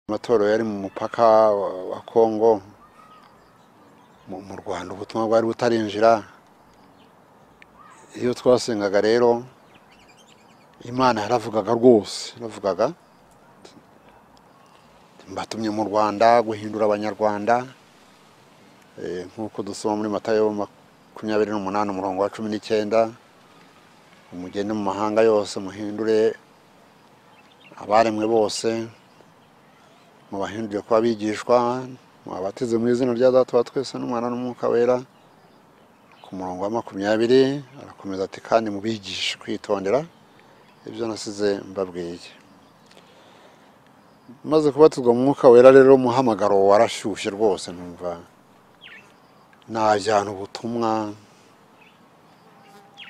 Amatora yari mu mupaka wa- wa Kongo mu mu Rwanda ubutumwa bwari butarinjira iyo twasengaga rero Imana yaravugaga rwose yaravugaga mbatumye mu Rwanda guhindura abanyarwanda eh, nk'uko dusoma muri Matayo makumyabiri n'umunani umurongo wa cumi n'icyenda umugende mu mahanga yose muhindure abaremwe bose mubahinduriye kuba abigishwa mubabatize mu izina rya data wa twese n'umwana n'umwuka wera ku murongo wa makumyabiri arakomeza ati kandi mubigishe kwitondera ibyo nasize mbabwiye maze kubatizwa mu mwuka wera rero umuhamagaro warashyushye rwose numva najyana ubutumwa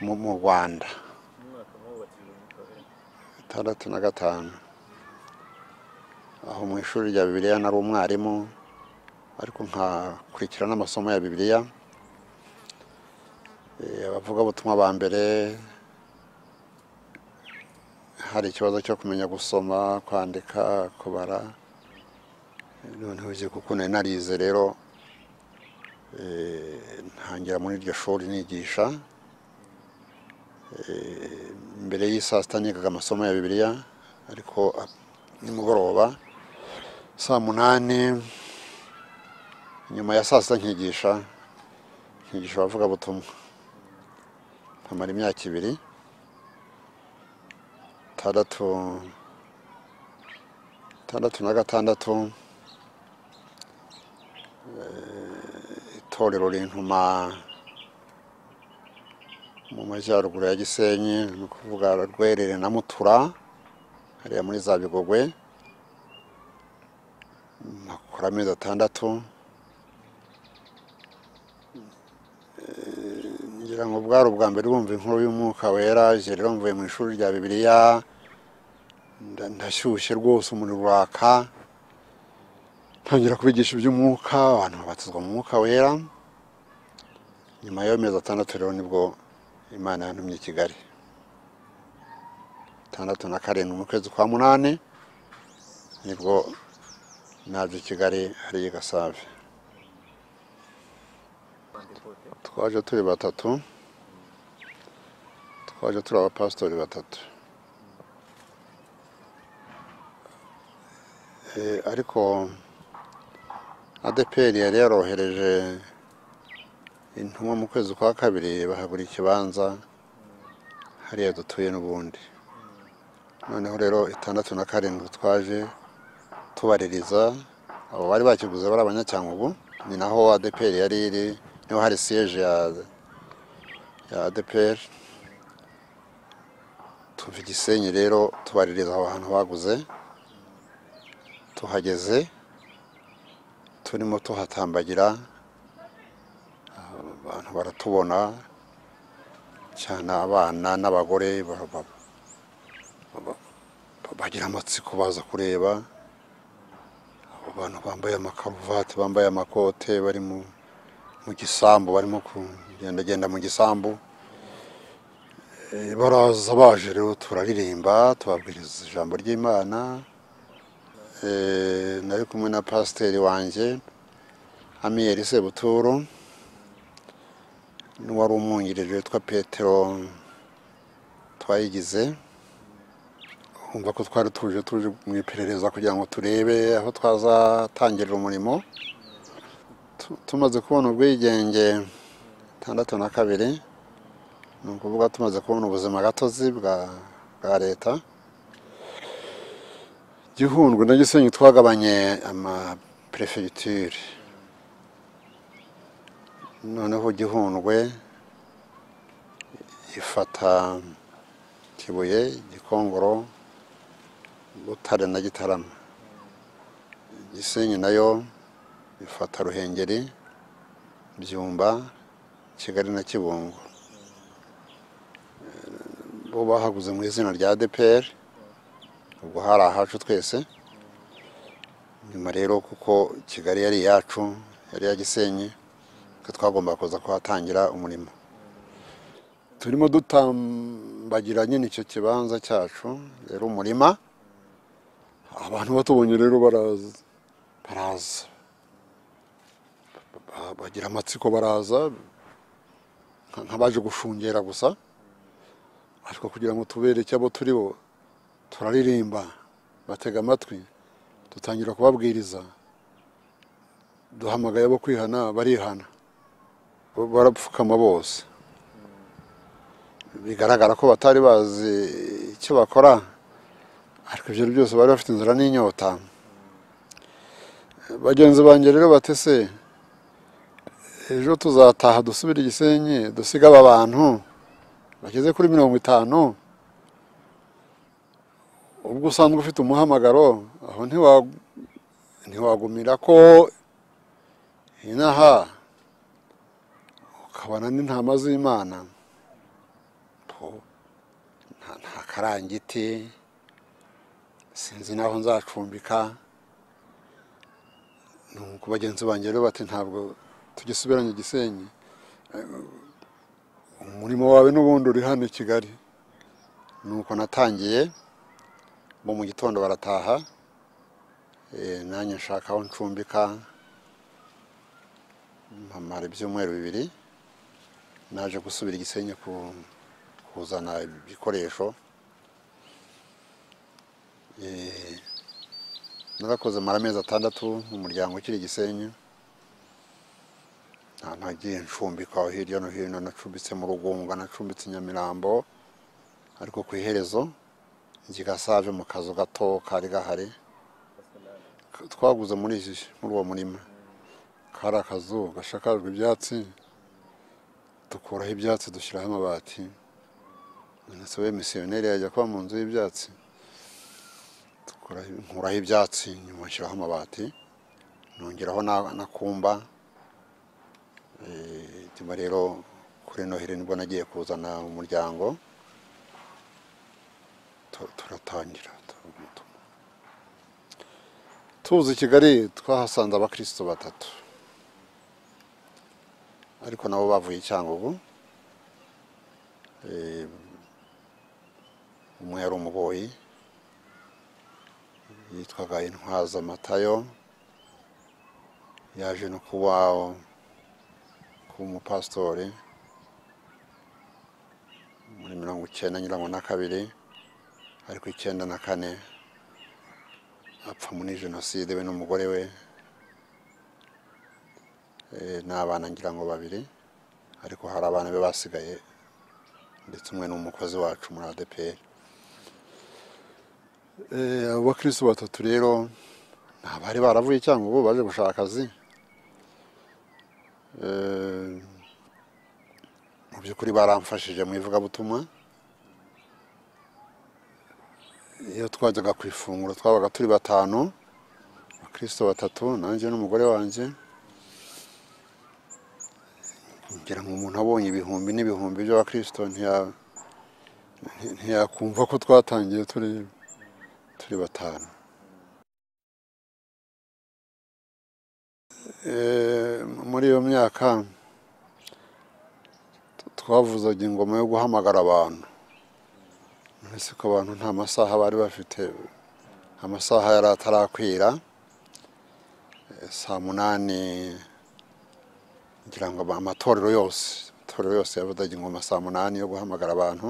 mu mu rwanda itandatu na gatanu aho mu ishuri rya bibiliya nari umwarimu ariko nkakurikira n'amasomo ya bibiliya Eh, abavugabutumwa ba mbere hari ikibazo cyo kumenya gusoma kwandika kubara noneho uzi kuko nari narize rero eh, ntangira muri iryo shuri nigisha Eh, mbere y'isaa sita nigaga amasomo ya bibiliya ariko ah, nimugoroba saa munani nyuma ya saa sita nkigisha nkigisha abavugabutumwa nkamara imyaka ibiri tandatu tandatu na gatandatu eh, itorero rintuma mu majyaruguru ya gisenyi ni ukuvuga rwerere na mutura hariya muri za bigogwe mpakora amezi atandatu Eh, ngira ngo bwari ubwa mbere bumva inkuru y'umwuka wera igihe rero mvuye mu ishuri rya bibiliya nda- ndashyushye rwose umuriro uraka ntangira kubigisha iby'umwuka abantu babatizwa mu mwuka wera nyuma y'ayo mezi atandatu rero nibwo imana yantumye i kigali tandatu na karindwi mu kwezi kwa munani nibwo naje i kigali hariya i gasave twaje turi batatu twaje turi abapasitori batatu Eh, ariko adeperi yari yarohereje intumwa mu kwezi kwa kabiri bahagura ikibanza hariya dutuye n'ubundi noneho rero itandatu na karindwi twaje tubaririza abo bari bakiguze bari abanyacyangugu ni naho adeperi yari iri niho hari siyeje ya ya adeperi tuva i gisenyi rero tubaririza aho hantu baguze tuhageze turimo tuhatambagira abantu baratubona cyane abana n'abagore ba- ba- ba- bagira amatsiko baza kureba abo bantu bambaye amakaruvati bambaye amakote bari mu mu gisambu barimo kugendagenda mu gisambu Eh, baraza baje rero turaririmba tubabwiriza ijambo ry'imana Eh, nari kumwe na pasiteri wanjye amiyeri sebuturu n'uwari umwungirije witwa petero twayigize kumva ko twari tuje tuje mu iperereza kugira ngo turebe aho twazatangirira umurimo Tu- tumaze kubona ubwigenge tandatu na kabiri ni ukuvuga tumaze kubona ubuzima gatozi bwa bwa leta gihundwe na gisenyi twagabanye amaperefegiture noneho gihundwe ifata kibuye gikongoro butare na gitarama gisenyi nayo bifata ruhengeri byumba kigali na kibungo Eh, bo bahaguze mu izina rya dpr ubwo hari ahacu twese nyuma rero kuko kigali yari iyacu yari iya gisenyi twe twagomba kuza kuhatangira umurimo turimo dutambagira nyine icyo kibanza cyacu rero umurima abantu batubonye rero baraza baraza Ba- bagira amatsiko baraza nka- nk'abaje gushungera gusa ariko kugira ngo tubereke abo turi bo turaririmba batega amatwi dutangira kubabwiriza duhamagaye abo kwihana barihana Bo- barapfukama bose bigaragara ko batari bazi icyo bakora ariko ibyo byose bari bafite inzara n'inyota bagenzi banjye rero batese ejo tuzataha dusubire i gisenyi dusiga aba bantu bageze kuri mirongo itanu ubwo usanzwe ufite umuhamagaro aho ntiwa- ntiwagumira ko inaha ukabona n'intama z'imana Po, nta- nta karangiti sinzi n'aho nzacumbika ni uko bagenzi banjye rero bati ntabwo tugisubiranye i gisenyi umurimo wawe n'ubundi uri hano i kigali nuko natangiye bo mu gitondo barataha Eh, nanjye nshaka aho ncumbika mpamara ibyumweru bibiri naje gusubira i gisenyi ku- kuzana ibikoresho Eh, narakoze mara amezi atandatu mu muryango ukiri i gisenyi nta nagiye ncumbika aho hirya no hino nacumbitse mu rugunga nacumbitse i nyamirambo ariko ku iherezo gigasave mu kazu gato kari gahari twaguze muri iki- muri uwo murima kari akazu gashakajwe ibyatsi dukuraho ibyatsi dushyiraho amabati ndetse we misiyoneri yajya kuba mu nzu y'ibyatsi dukuraho- nkuraho ibyatsi nyuma nshyiraho amabati nongeraho na- n'akumba nyuma rero kuri noheli nibwo nagiye kuzana umuryango tu- turatangira tuzi kigali twahasanze abakristo batatu ariko nabo bavuye i cyangugu Eh, umwe yari umuboyi yitwaga intwaza matayo yaje no kuba kuba umupasitori muri mirongo icyenda nyirangwa na kabiri ariko icyenda na kane apfa muri jenoside we n'umugore we eh, n'abana ngira ngo babiri ariko hari abana be basigaye ndetse umwe n'umukozi wacu muri adeperi abo bakirisitu batatu rero ni abari baravuye cyangwa ubu baje gushaka akazi Eh, mu by'ukuri baramfashije mu ivugabutumwa iyo twajyaga ku ifunguro twabaga turi batanu abakristo batatu nanjye n'umugore wanjye ngira ngo umuntu abonye ibihumbi n'ibihumbi by'abakristo ntiya- nti- ntiyakumva ko twatangiye turi turi batanu Eh, muri iyo myaka t- twavuzaga ingoma yo guhamagara abantu uretse ko abantu nta masaha bari bafite amasaha yari atarakwira Eh, saa munani ngira ngo ama- amatorero yose amatorero yose yavuzaga ingoma saa munani yo guhamagara abantu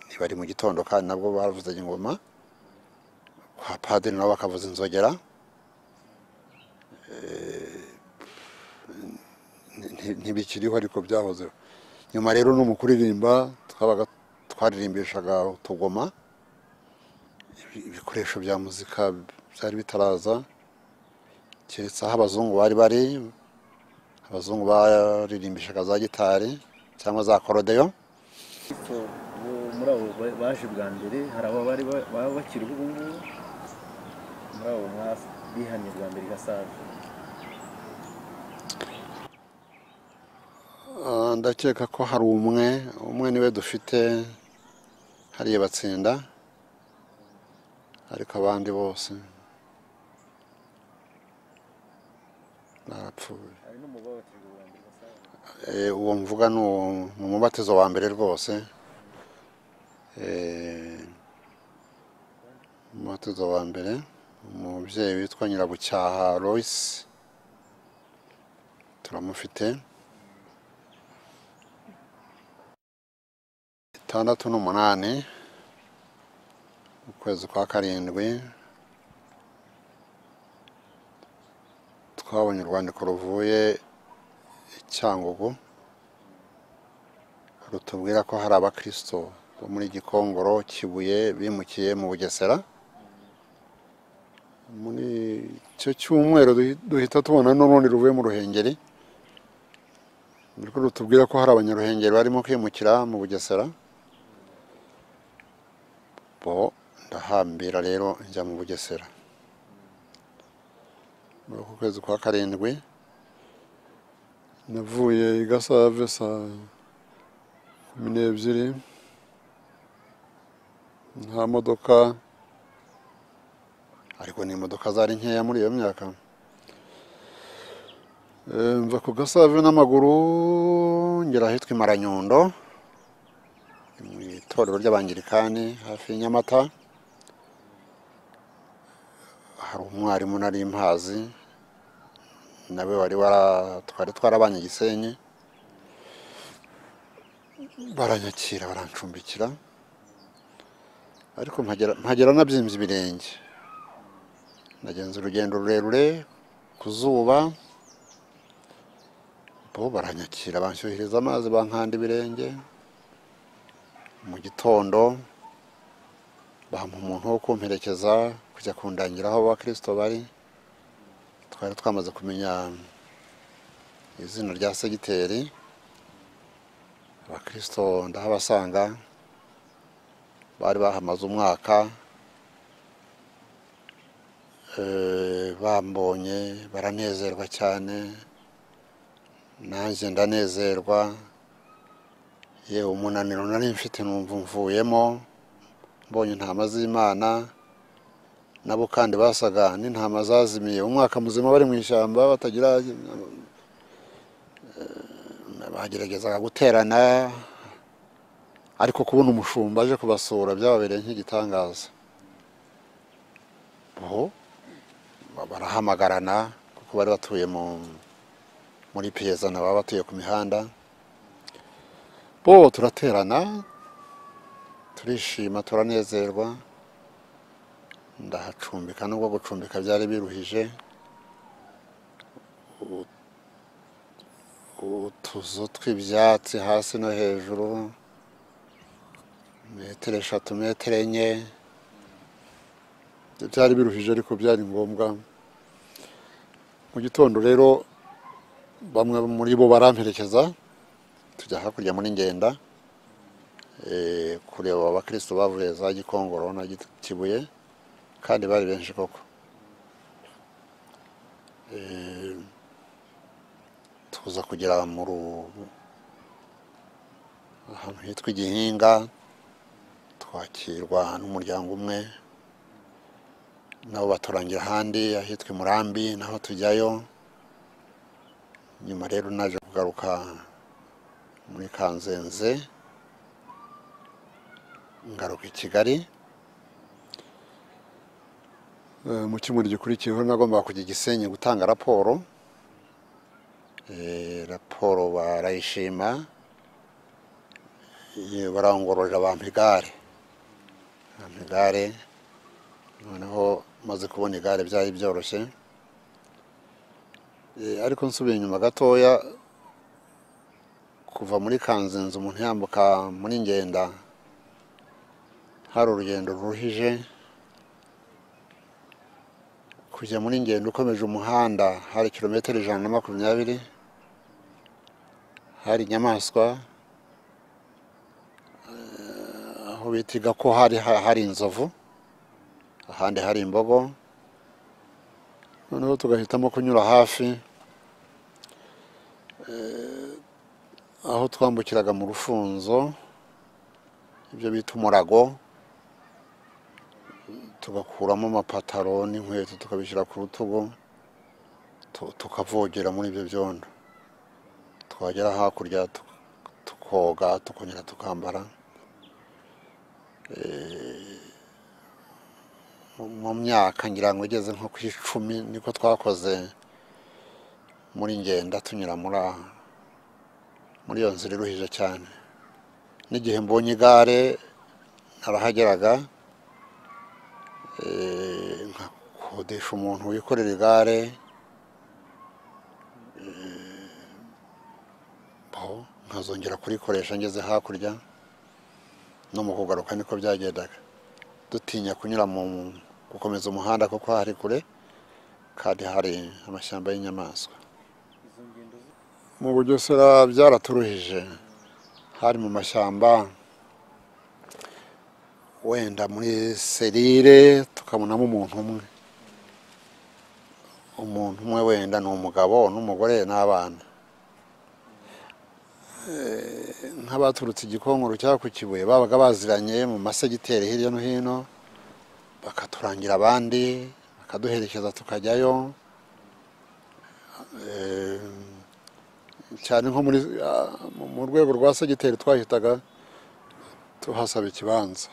ntibari mu gitondo kandi nabwo bavuzaga ingoma kwa padiri nabo bakavuza inzogera Eh, nti- ntibikiriho ariko byahozeho nyuma rero no mu kuririmba twabaga twaririmbishaga utugoma ibi- ibikoresho bya muzika byari bitaraza keretse aho abazungu bari bari abazungu baririmbishaga za gitari cyangwa za korodeyo So, ubu- muri abo ba- baje bwa mbere hari abo bari ba- baba bakiriho ubu ngubu muri abo mwa- bihanye bwa mbere i Gasave Ah, ndakeka ko hari umwe umwe niwe dufite hariya batsinda ariko abandi bose barapfuye hari n'umugabo wabakirijwe bwa mbere i Gasave Eh, uwo mvuga ni uwo- ni umubatizo wa mbere rwose Eh, umutuzo wa mbere umubyeyi witwa nyirabucyaha royce turamufite itandatu n'umunani ukwezi kwa karindwi twabonye urwandiko ruvuye i cyangugu rutubwira ko hari abakristo bo muri gikongoro kibuye bimukiye mu bugesera muri icyo cyumweru duhi- duhita tubona n'urundi ruvuye mu ruhengeri niko rutubwira ko hari abanyaruhengeri barimo kwimukira mu bugesera bo ndahambira rero njya mu bugesera muri uku kwezi kwa karindwi navuye i gasave saa kumi n'ebyiri nta modoka ariko ni imodoka zari nkeya muri iyo myaka Eh, mva ku gasave n'amaguru ngera ahitwa imaranyundo mu itorero ry'abangirikani hafi y'inyamata hari umwarimu nari mpazi nawe wari wara- twari twarabanye i gisenyi baranyakira barancumbikira ariko mpagera mpagera nabyimbye ibirenge nagenze urugendo rurerure ku zuba bo baranyakira banshyuhiriza amazi bankanda ibirenge mu gitondo bampa umuntu wo kumperekeza kujya kundangira aho abakristo bari twari twamaze kumenya izina rya segiteri abakristo ndahabasanga bari bahamaze umwaka Eh, bambonye baranezerwa cyane nanjye ndanezerwa yewe umunaniro nari mfite numva mvuyemo mbonye intama z'imana nabo kandi basaga n'intama zazimiye umwaka muzima bari mu ishyamba batagira Eh, bageragezaga guterana ariko kubona umushumba aje kubasura byababereye nk'igitangaza bo barahamagarana kuko bari batuye mu muri piyezana baba batuye ku mihanda bo turaterana turishima turanezerwa ndahacumbika nubwo gucumbika byari biruhije U- utuzu tw'ibyatsi hasi no hejuru metero eshatu metero enye byari biruhije ariko byari ngombwa mu gitondo rero bamwe muri bo baramperekeza tujya hakurya muri ngenda eh, kureba abakristo bavuye za gikongoro na Git- kibuye kandi bari benshi koko Eh, tuza kugera mu ru- ahantu hitwa igihinga twakirwa n'umuryango umwe nabo baturangira ahandi ahitwa i murambi naho tujyayo nyuma rero naje kugaruka muri kanzenze ngaruka i kigali Eh, mu cyumweru gikurikiyeho nagombaga kujya i gisenyi gutanga raporo Eh, raporo barayishima Eh, barangororera bampa igare bampa igare noneho maze kubona igare byari byoroshye Eh, ariko nsubiye inyuma gatoya kuva muri kanzenze umuntu yambuka muri ngenda hari urugendo ruruhije kujya muri ngenda ukomeje umuhanda hari kilometero ijana na makumyabiri hari inyamaswa eh, aho bitiga ko hari ha- hari inzovu ahandi hari imbogo noneho tugahitamo kunyura hafi aho twambukiraga mu rufunzo ibyo bita umurago tugakuramo amapataro n'inkweto tukabishyira ku rutugu tu- tukavogera muri ibyo byondo twagera hakurya tu- tukoga tukongera tukambara Eh, mu myaka ngira ngo igeze nko ku icumi niko twakoze muri ngenda tunyura muri aha muri iyo nzira iruhije cyane n'igihe mbonye igare narahageraga eh, nkakodesha umuntu wikorera igare eh, aho nkazongera kurikoresha ngeze hakurya no mu kugaruka niko byagendaga dutinya kunyura mu gukomeza umuhanda kuko hari kure kandi hari amashyamba y'inyamaswa izo ngendo zo- mu bugesera byaraturuhije hari mu mashyamba wenda muri serire tukabonamo umuntu umwe umuntu umwe wenda ni umugabo n'umugore n'abana Eh, nk'abaturutse igikongoro cyangwa ku kibuye babaga baziranye mu masegiteri hirya no hino bakaturangira abandi bakaduherekeza tukajyayo Eh, cyane nko muri ah, mu- mu rwego rwa segiteri twahitaga tuhasaba ikibanza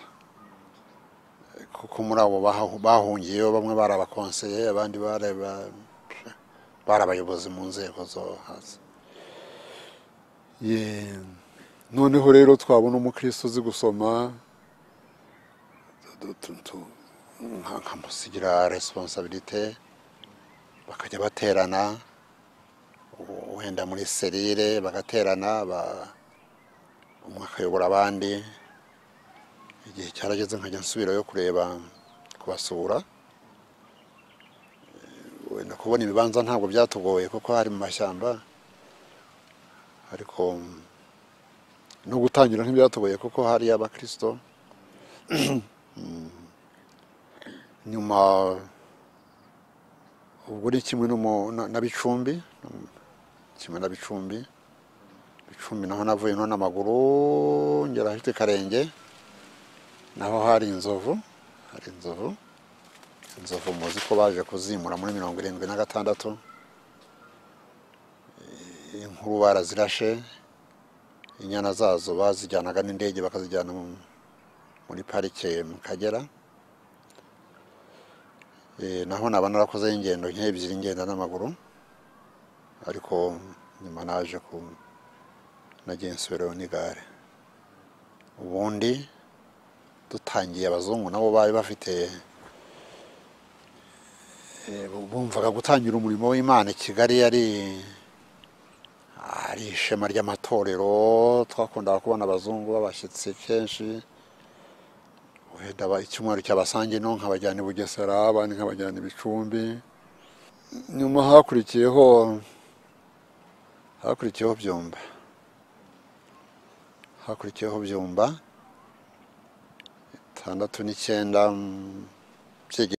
kuko muri abo bahahu- bahungiyeyo bamwe bari abakonseye abandi bari aba- bari abayobozi mu nzego zo hasi Ye, noneho rero twabona umukristo uzi gusoma tu- tu- tu- nka- nkamusigira resiponsabirite bakajya baterana wenda muri serire bagaterana ba- umwe akayobora abandi igihe cyarageze nkajya nsubirayo kureba kubasura Eh, wenda kubona ibibanza ntabwo byatugoye kuko hari mu mashyamba ariko mm, no gutangira ntibyatugoye kuko hari abakirisito Mm. nyuma ubwo ni kimwe no mu- na- na bicumbi kimwe na bicumbi bicumbi naho navuye no n'amaguru ngera ahitwa karenge naho hari inzovu hari inzovu inzovu muzi ko baje kuzimura muri mirongo irindwi na gatandatu Eh, inkuru barazirashe inyana zazo bazijyanaga n'indege bakazijyana mu- muri parike mu kagera Eh, naho naba narakozeho ingendo nk'ebyiri ngenda n'amaguru ariko nyuma naje ku nagiye nsubirayo n'igare ubundi dutangiye abazungu nabo bari bafite eh, bumvaga gutangira umurimo w'imana i kigali yari ari ishema ry'amatorero twakundaga kubona abazungu babashyitsi kenshi wenda aba- icyumweru cyabasange no nkabajyana i bugesera abandi nkabajyana i bicumbi nyuma hakurikiyeho hakurikiyeho byumba hakurikiyeho byumba itandatu n'icyenda mm, byege-